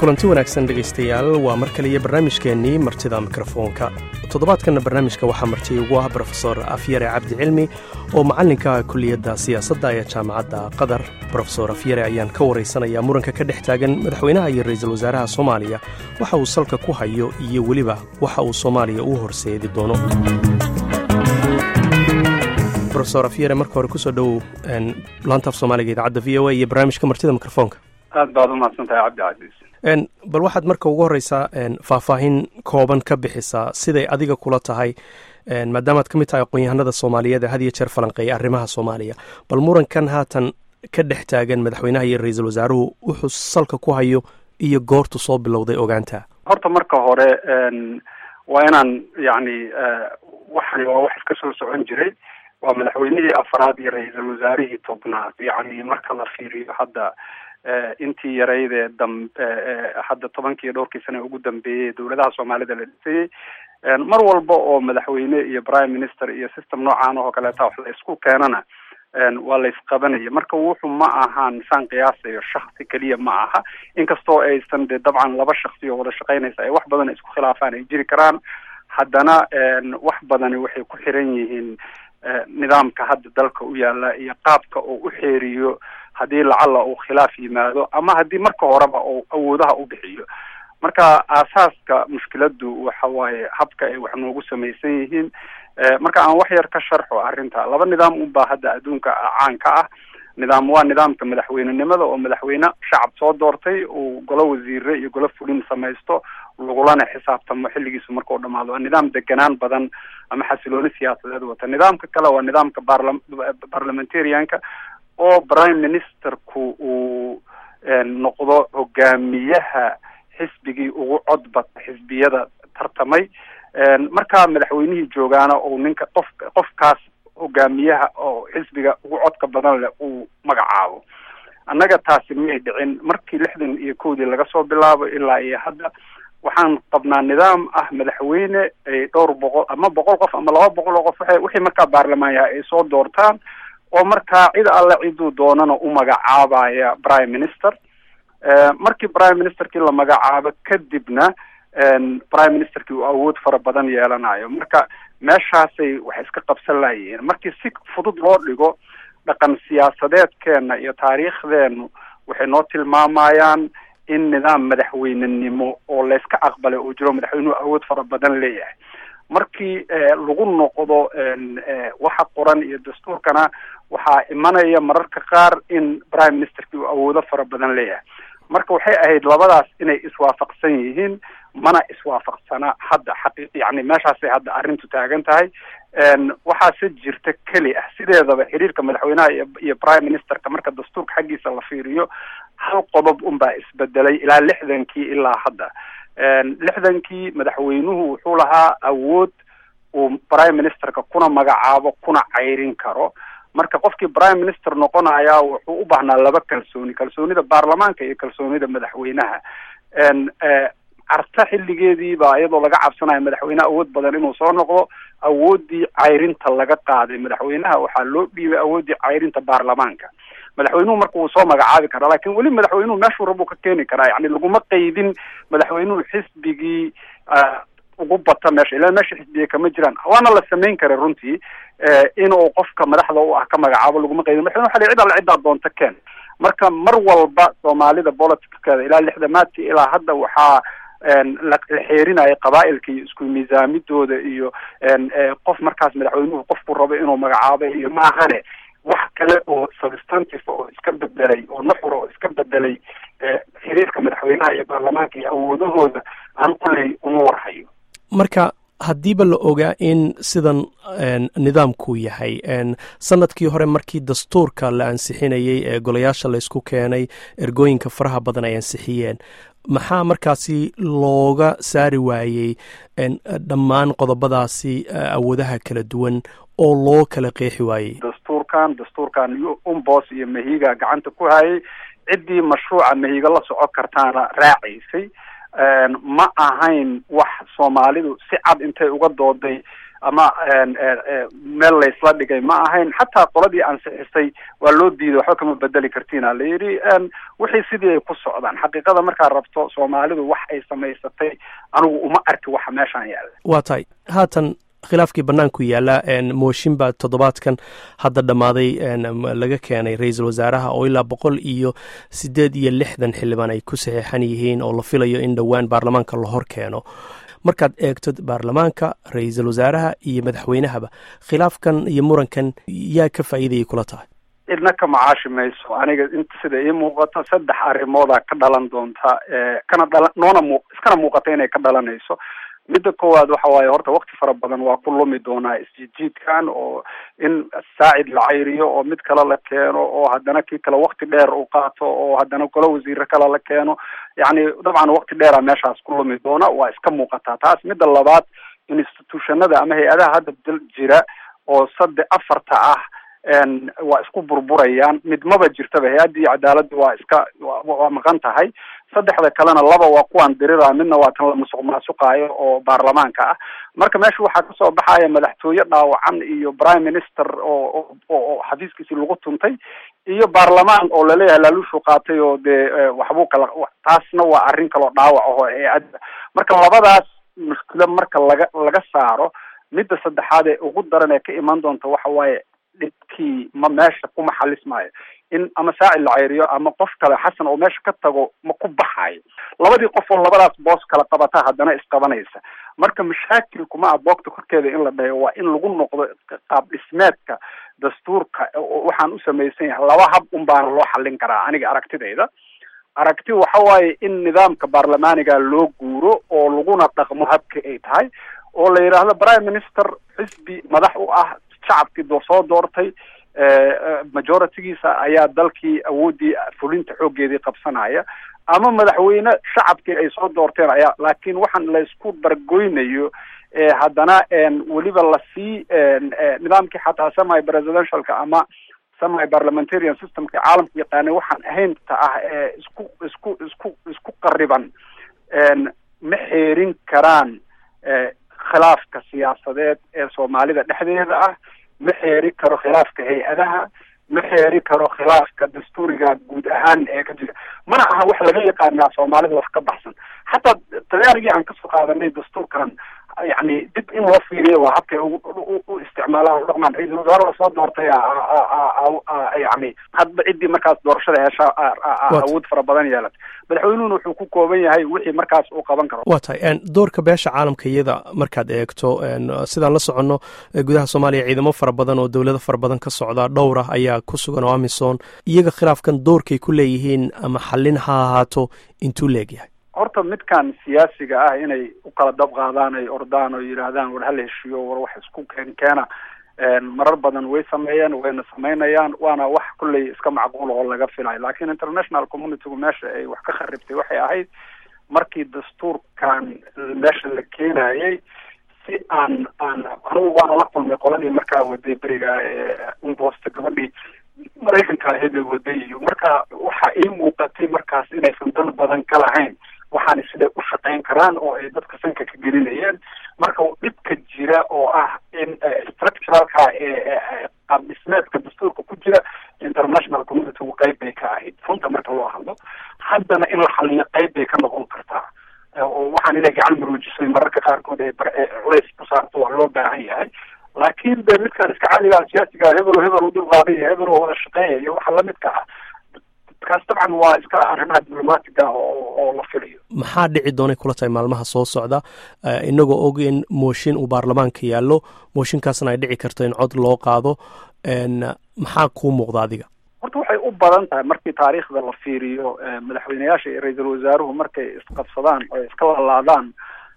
kulanti wanaagsan dhegaystayaal waa mar kaliya barnaamijkeennii martida mikrofoonka toddobaadkanna barnaamijka waxaa marti ugu ah brofesor afyare cabdi cilmi oo macallinka kuliyadda siyaasadda ee jaamacadda qatar brofesor afyare ayaan ka waraysanayaa muranka ka dhex taagan madaxweynaha iyo ra'iisul wasaaraha soomaaliya waxa uu salka ku hayo iyo weliba waxa uu soomaaliya u horseedi doono rofesor afyare marka hore kusoo dhowow laantaaf soomaaliga idaacadda v o a iyo barnaamijka martida mikrofoonka aad baad umahadsan tahay cabdicasiis bal waxaad marka ugu horreysaa faahfaahin kooban ka bixisaa siday adiga kula tahay maadaamaad ka mid tahay aqoon-yahanada soomaaliyeed ee had iyo jeer falanqeeya arrimaha soomaaliya bal murankan haatan ka dhex taagan madaxweynaha iyo ra-iisul wasaaruhu wuxuu salka ku hayo iyo goortu soo bilowday ogaanta horta marka hore waa inaan yacni waxani waa wax iska soo socon jiray waa madaxweynihii afraad iyo ra-iisul wasaarihii tobnaad yacni marka la fiiriyo hadda intii yarayd ee dam hadda tobankii iyo dhowrkii sane ugu dambeeyey dowladaha soomaalida la dhisayey mar walba oo madaxweyne iyo prime minister iyo system noocaan oo kaleeta wax la isku keenana waa la isqabanaya marka wuxuu ma ahaan saan qiyaasayo shaksi keliya ma aha inkastoo aysan de dabcan laba shaksi oo wada shaqeynaysa ay wax badan isku khilaafaan ay jiri karaan haddana wax badani waxay ku xiran yihiin nidaamka hadda dalka u yaala iyo qaabka oo u xeeriyo haddii lacalla uu khilaaf yimaado ama haddii marka horeba uu awoodaha u bixiyo marka aasaaska mushkiladu waxa waaye habka ay wax noogu samaysan yihiin marka aan wax yar ka sharxo arrinta laba nidaam unbaa hadda adduunka caanka ah nidaam waa nidaamka madaxweynenimada oo madaxweyne shacab soo doortay uu golo wasiire iyo golo fulin samaysto lagulana xisaabtamo xilligiisu markau dhamaado waa nidaam deganaan badan ama xasilooni siyaasadeed wata nidaamka kale waa nidaamka barla parliamentarianka oo prime ministerku uu noqdo hogaamiyaha xisbigii ugu codbata xisbiyada tartamay markaa madaxweynihii joogaana uu ninka qof qofkaas hogaamiyaha oo xisbiga ugu codka badan leh uu magacaabo annaga taasi may dhicin markii lixdan iyo kowdii laga soo bilaabo ilaa iyo hadda waxaan qabnaa nidaam ah madaxweyne ay dhowr boqol ama boqol qof ama laba boqol oo qof waa wixii markaa baarlamaan yahay ay soo doortaan oo markaa cid alle ciduu doonana u magacaabaya prime minister markii prime ministerkii la magacaabo kadibna prime ministerkii uu awood fara badan yeelanayo marka meeshaasay wax iska qabsan layihiin markii si fudud loo dhigo dhaqan siyaasadeedkeena iyo taariikhdeenu waxay noo tilmaamayaan in nidaam madaxweynenimo oo layska aqbalay oo jiro madaxweynuhu awood fara badan leeyahay markii lagu noqdo waxa qoran iyo dastuurkana waxaa imanaya mararka qaar in prime ministerkii uu awoodo fara badan leeyahay marka waxay ahayd labadaas inay iswaafaqsan yihiin mana iswaafaqsana hadda xaqi yani meeshaasay hadda arrintu taagan tahay waxaase jirta keli ah sideedaba xiriirka madaxweynaha iyo prime ministerka marka dastuurka xaggiisa la fiiriyo hal qodob unbaa isbedelay ilaa lixdankii ilaa hadda lixdankii madaxweynuhu wuxuu lahaa awood uu prime ministerka kuna magacaabo kuna cayrin karo marka qofkii prime minister noqonaya wuxuu u baahnaa laba kalsooni kalsoonida baarlamaanka iyo kalsoonida madaxweynaha carta xilligeedii baa iyadoo laga cabsanayo madaxweyne awood badan inuu soo noqdo awooddii cayrinta laga qaaday madaxweynaha waxaa loo dhiibay awooddii cayrinta baarlamaanka madaxweynuhu marka wuu soo magacaabi karaa lakin weli madaxweynuhu meeshuu rabuu ka keeni karaa yani laguma qeydin madaxweynuhu xisbigii ugu bata meesha ilaa meesha xisbiga kama jiraan waana la samayn kara runtii inuu qofka madaxda u ah ka magacaabo laguma qeydin madaxweyne waxa la cid alla ciddaa doonta keen marka mar walba soomaalida politickeeda ilaa lixdamaadkii ilaa hadda waxaa la xeerinaya qabaailka iyo isku miisaamidooda iyo qof markaas madaxweynuhu qofku rabo inuu magacaabo iyo maahane wax kale oo substantive oo iska bedelay oo nuxur oo iska bedelay xiriirka madaxweynaha iyo baarlamaanka iyo awoodahooda aan kuley uma warhayo marka haddiiba la ogaa in sidan nidaamku yahay sanadkii hore markii dastuurka la ansixinayey ee golayaasha laysku keenay ergooyinka faraha badan ay ansixiyeen maxaa markaasi looga saari waayey dhammaan qodobadaasi awoodaha kala duwan oo loo kala qeexi waayey dastuurkan dastuurkan umbos iyo mahiga gacanta ku hayay ciddii mashruuca mahiga la soco kartaana raacaysay ma ahayn wax soomaalidu si cad intay uga dooday ama meel laysla dhigay ma ahayn xataa qoladii ansixisay waa loo diiday waxba kama bedeli kartiina la yidhi wixii sidii ay ku socdaan xaqiiqada markaad rabto soomaalidu wax ay samaysatay anigu uma arki waxa meeshaan yaalla waa tahay haatan khilaafkii banaanku yaala mooshin baa toddobaadkan hadda dhammaaday laga keenay ra-iisul wasaaraha oo ilaa boqol iyo sideed iyo lixdan xildhibaan ay ku saxiixan yihiin oo la filayo in dhowaan baarlamaanka la hor keeno markaad eegto baarlamaanka ra-iisul wasaaraha iyo madaxweynahaba khilaafkan iyo murankan yaa ka faa'iidayay kula tahay idna ka macaashi mayso aniga inta sida ii muuqato saddex arrimoodaa ka dhalan doonta kana dhala noona mu iskana muuqata inay ka dhalanayso midda koowaad waxa waaye horta wakti fara badan waa ku lumi doonaa isjiidjiidkan oo in saacid la cayriyo oo mid kale la keeno oo haddana kii kale wakti dheer u qaato oo haddana golo wasiire kale la keeno yacni dabcan wakti dheera meeshaas ku lumi doona waa iska muuqataa taas midda labaad institutionada ama hay-adaha hadda dal jira oo sadde afarta ah waa isku burburayaan mid maba jirtaba hay-addii cadaaladda waa iska waa maqan tahay saddexda kalena laba waa kuwaan dirira midna waa tan la musuq maasuqaayo oo baarlamaanka ah marka meesha waxaa kasoo baxaya madaxtooye dhaawacan iyo prime minister oo oo xafiiskiisii lagu tuntay iyo baarlamaan oo laleeyahay laaluushu qaatay oo dee waxbuu kala taasna waa arrin kaloo dhaawac aho hay-adda marka labadaas mushkilo marka laga laga saaro midda saddexaad ee ugu daran ee ka iman doonta waxa waaye dhibkii ma meesha kuma xalismaayo in ama saacid la ceyriyo ama qof kale xasan oo meesha ka tago ma ku baxaayo labadii qof oo labadaas boos kala qabata haddana isqabanaysa marka mashaakilkuma ah boogta korkeeda in la dhayo waa in lagu noqdo qaab dhismeedka dastuurka waxaan u samaysan yahay laba hab un baana loo xallin karaa aniga aragtidayda aragti waxa waaye in nidaamka baarlamaaniga loo guuro oo laguna dhaqmo habka ay tahay oo la yidhaahdo prime minister xisbi madax u ah shacabkii doo soo doortay majoritigiisa ayaa dalkii awooddii fulinta xooggeedii qabsanaya ama madaxweyne shacabkii ay soo doorteen ayaa laakiin waxaan laysku dargoynayo haddana weliba lasii nidaamkii xataa semi presidentialka ama semi parliamentarian systemka caalamka yaqaanay waxaan ahaynta ah ee isku isku isku isku qariban ma xeerin karaan khilaafka siyaasadeed ee soomaalida dhexdeeda ah ma xeeri karo khilaafka hay-adaha ma xeeri karo khilaafka dastuuriga guud ahaan ee ka jira mana aha wax laga yaqaanaa soomaalida wax ka baxsan xataa talyaanigii aan kasoo qaadanay dastuurkan yani dib in loo fiiriyo waa habkay u isticmaalaan u dhaqmaan ra-iisul wasaare lasoo doortay yani hadba ciddii markaas doorashada hesha awood fara badan yeelatay madaxweynuhuna wuxuu ku kooban yahay wixii markaas uu qaban karo waa tahay doorka beesha caalamka iyada markaad eegto sidaan la soconno gudaha soomaaliya ciidamo fara badan oo dowlado fara badan ka socda dhowr ah ayaa ku sugan oo amisom iyaga khilaafkan doorkay ku leeyihiin ama xallin ha ahaato intuu leegyahay horta midkan siyaasiga ah inay u kala dab qaadaan ay ordaan oo yidhaahdaan war hala heshiiyo war wax isku keen keena marar badan way sameeyeen wayna samaynayaan waana wax kulley iska macquul oo laga filayo lakin international communitygu meesha ay wax ka kharibtay waxay ahayd markii dastuurkan meesha la keenayay si aan aan anigu waana la kulmay qoladii markaa waday beriga umbosta gabadhii maraykanka ahayd ay waday iyo marka waxa ii muuqatay markaas inaysan dan badan ka lahayn waxaana siday u shaqayn karaan oo ay dadka sanka ka gelinayeen marka dhibka jira oo ah in structuralka qaab dhismeedka dastuurka ku jira international communitygu qayb bay ka ahayd runta marka loo hadlo haddana in la xaliyo qayb bay ka noqon kartaa oo waxaan inay gacan maroojisay mararka qaarkood ee culays ku saarto waa loo baahan yahay laakiin de midkaan iska caligaa siyaasiga hebel hebel u dulqaaday iyo hebel oo wada shaqeeya iyo waxa lamidka ah kaas dabcan waa iska arrimaha diblomaatiga oo oo la filayo maxaa dhici doonay kula tahay maalmaha soo socda inagoo og in mooshin uu baarlamaanka yaallo mooshinkaasna ay dhici karto in cod loo qaado maxaa kuu muuqda adiga horta waxay u badan tahay markii taariikhda la fiiriyo madaxweyneyaasha iyo ra-iisul wasaaruhu markay isqabsadaan oo iska laalaadaan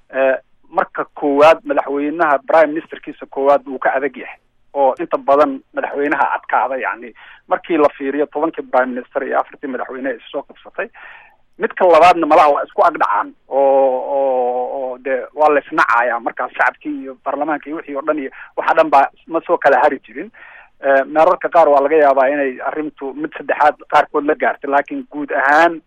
marka koowaad madaxweynaha prime ministerkiisa koowaad uu ka adag yahay oo inta badan madaxweynaha adkaada yani markii la fiiriyo tobankii prime minister iyo afartii madaxweyne is soo qabsatay midka labaadna malaha waa isku agdhacaan oo oo oo dee waa la isnacaya markaas shacabkii iyo baarlamaanka iyo wixii o dhan iyo waxa dhan baa ma soo kala hari jirin meerarka qaar waa laga yaabaa inay arrintu mid saddexaad qaarkood la gaartay laakiin guud ahaan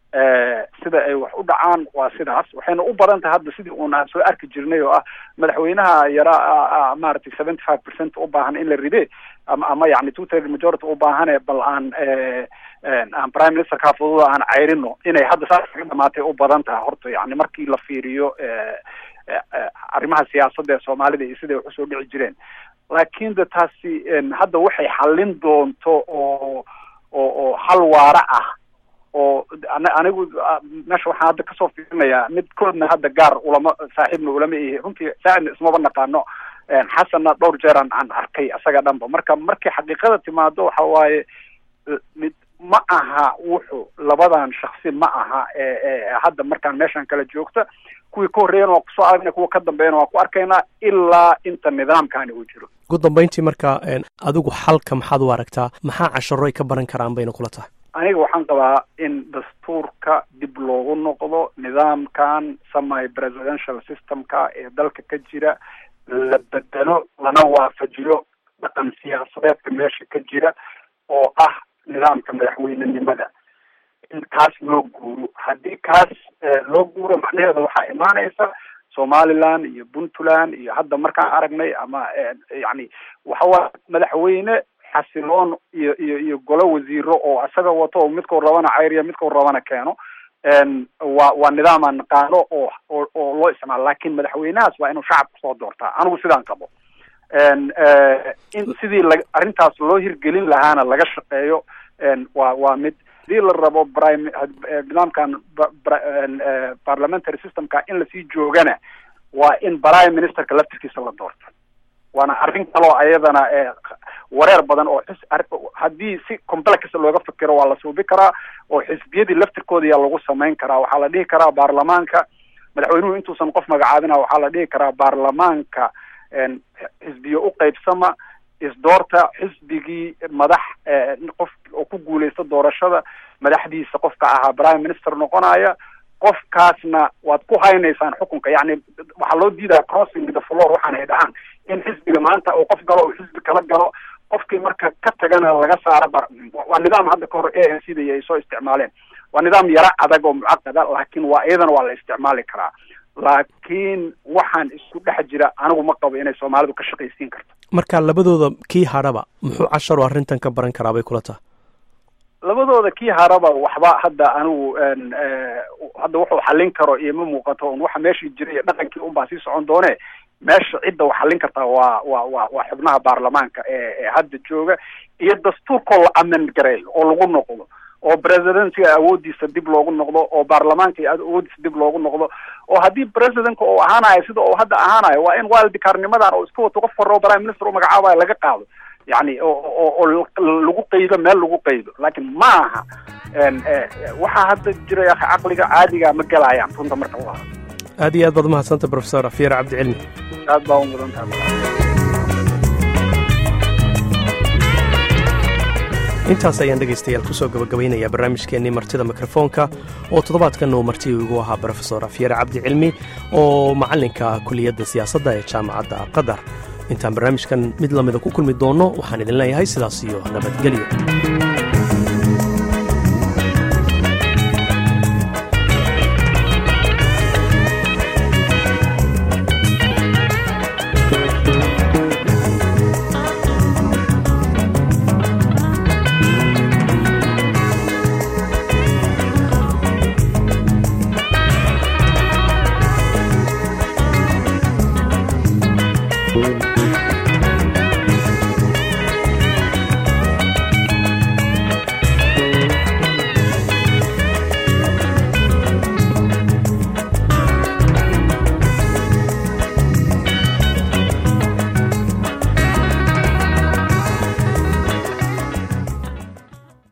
sida ay wax u dhacaan waa sidaas waxayna u badan tahay hadda sidii uun aan soo arki jirnay oo ah madaxweynaha yaraa maaragtay seventy five percent u baahan in la ride ama ama yani two third majority u baahane bal aan aan prime minister kaa fududa aan cayrino inay hadda saas kaga dhamaatay u badan tahay horta yani markii la fiiriyo arrimaha siyaasadda ee soomaalida iyo siday wax usoo dhici jireen laakiin de taasi hadda waxay xallin doonto oo oo oo hal waara ah oo anigu meesha waxaan hadda kasoo fiirinayaa mid koodna hadda gaar ulama saaxiibna ulama ihi runtii saacidna ismaba naqaano xasanna dhowr jeer aan aan arkay isaga dhanba marka markay xaqiiqada timaado waxa waaye mid ma aha wuxu labadan shaksi ma aha ee hadda markaan meeshan kala joogta kuwii ka horreeyana waa kusoo aragna kuwa ka dambeeyana waa ku arkaynaa ilaa inta nidaamkani uu jiro ugu dambeyntii marka adigu xalka maxaad u aragtaa maxaa casharo ay ka baran karaan bayna kula tahay aniga waxaan qabaa in dastuurka dib loogu noqdo nidaamkan semi presidential systemka ee dalka ka jira la bedelo lana waafajiyo dhaqan siyaasadeedka meesha ka jira oo ah nidaamka madaxweynenimada in kaas loo guuro haddii kaas loo guuro macnaheeda waxaa imaanaysa somaliland iyo puntland iyo hadda markaan aragnay ama yani waxawaa madaxweyne xasiloon iyo iyo iyo golo wasiiro oo isaga wato oo midkau rabana cayriya midkau rabana keeno waa waa nidaam aan naqaano oo oo oo loo isticmaalo lakin madaxweynahaas waa inuu shacabka soo doortaa anigu sidaan qabo in sidii la arrintaas loo hirgelin lahaana laga shaqeeyo waa waa mid hadii la rabo prime nidaamkan parliamentary systemka in lasii joogana waa in prime ministerka laftirkiisa la doorto waana arrin kaloo ayadana wareer badan oo xis haddii si complex looga fikiro waa la suubi karaa oo xisbiyadii laftirkooda yaa lagu samayn karaa waxaa la dhihi karaa baarlamaanka madaxweynuhu intuusan qof magacaabina waxaa la dhihi karaa baarlamaanka xisbiyo u qeybsama isdoorta xisbigii madax qof oo ku guuleysta doorashada madaxdiisa qofka ahaa prime minister noqonaya qofkaasna waad ku haynaysaan xukunka yani waxaa loo diidaya crossing the floor waxaan ay dhahaan in xisbiga maanta uu qof galo uu xisbi kala galo qofkii marka ka tagana laga saaro waa nidaam hadda kahor a n c da ay soo isticmaaleen waa nidaam yaro adag oo mucaqada laakiin waa iyadana waa la isticmaali karaa laakiin waxaan isku dhex jira anigu ma qabo inay soomaalidu ka shaqaysiin karto marka labadooda kii hadhaba muxuu casharo arrintan ka baran karaa bay kula taha labadooda kii haraba waxba hadda anigu hadda wuxuu xallin karo iyo ma muuqato un waxa meeshii jira iyo dhaqankii unbaa sii socon doone meesha cidda wax xallin kartaa waa waa waa waa xubnaha baarlamaanka ee ee hadda jooga iyo dastuurkoo la amend gareeyo oo lagu noqdo oo presidentiga awoodiisa dib loogu noqdo oo baarlamaanka iyo awoodiisa dib loogu noqdo oo haddii presidentka uu ahaanayo sida uu hadda ahaanayo waa in wildikaarnimadan oo iska wato qof horeo prime minister u magacaabayo laga qaado yani oo oo lagu qaydo meel lagu qaydo laakiin ma aha waxaa hadda jira caqliga caadiga ma galayaan runta marka la aad iyo aad baad umahadsanta professor afyar cabdicilmi aad baa u mudan tahay intaas ayaan dhegaystayaal kusoo gabagabaynayaa barnaamijkeennii martida mikrofoonka oo toddobaadkan uu marti igu ahaa brofesor afyar cabdi cilmi oo macallinka kuliyadda siyaasadda ee jaamacadda qatar intaan barnaamijkan mid lamida ku kulmi doonno waxaan idin leeyahay sidaas iyo nabadgelyo